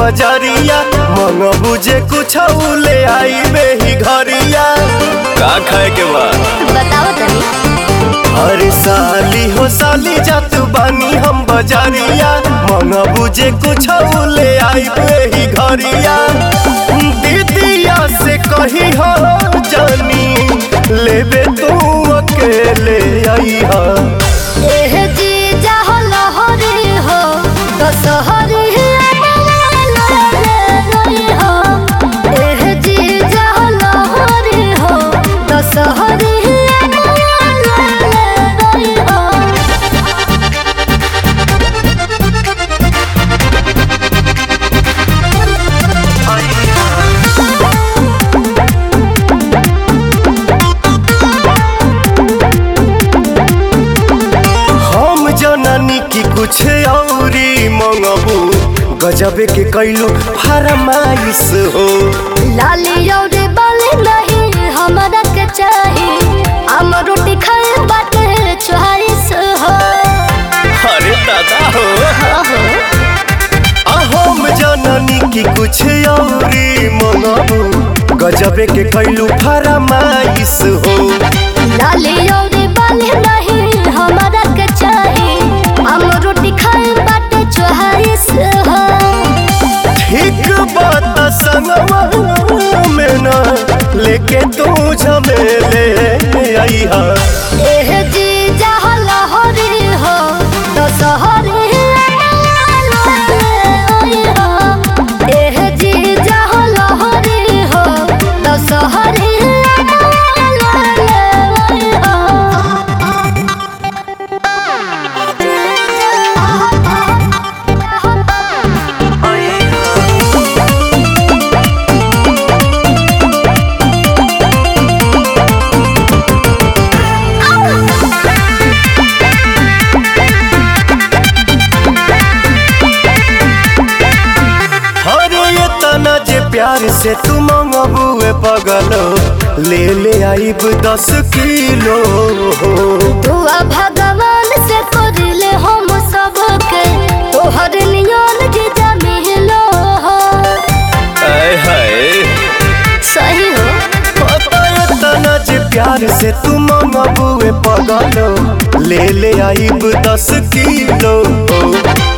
बजरिया मन बुझे कुछ ले आई बेही घरिया का खाए के बा बताओ तनी अरे साली हो साली जात बानी हम बजरिया मन बुझे कुछ ले आई बेही घरिया दीदिया से कही हो जानी लेबे तू अकेले आई हा एह जीजा हो लहरी हो दशहरी हो एह जीजा हो लहरी हो दशहरी हो हम जननी की कुछ औरी मंगबू गजबे के कैलू फरमाइश हो लाली और बाली नहीं हमरा के चाही हम रोटी खाए बाटे चोहारिस हो अरे दादा हो हो आ हम जननी की कुछ औरी मंगबू गजबे के कैलू फरमाइश हो लाली और बाली नहीं हमरा के चाही हम रोटी खाए बाटे चोहारिस हो ठीक बात संगवा में ना लेके तू झमेले आई हा एह जी जहा लहरी हो दशहरी एह जी जहा लहरी हो दशहरी अरे ये तना जे प्यार से तू मंगबुए पगलो ले ले आइब दस किलो दुआ भगवान से करले हम सबके तोहर नियन जीजा मिलो हो आय हाय सही हो ये तना जे प्यार से तू मंगबुए पगलो ले ले आइब दस किलो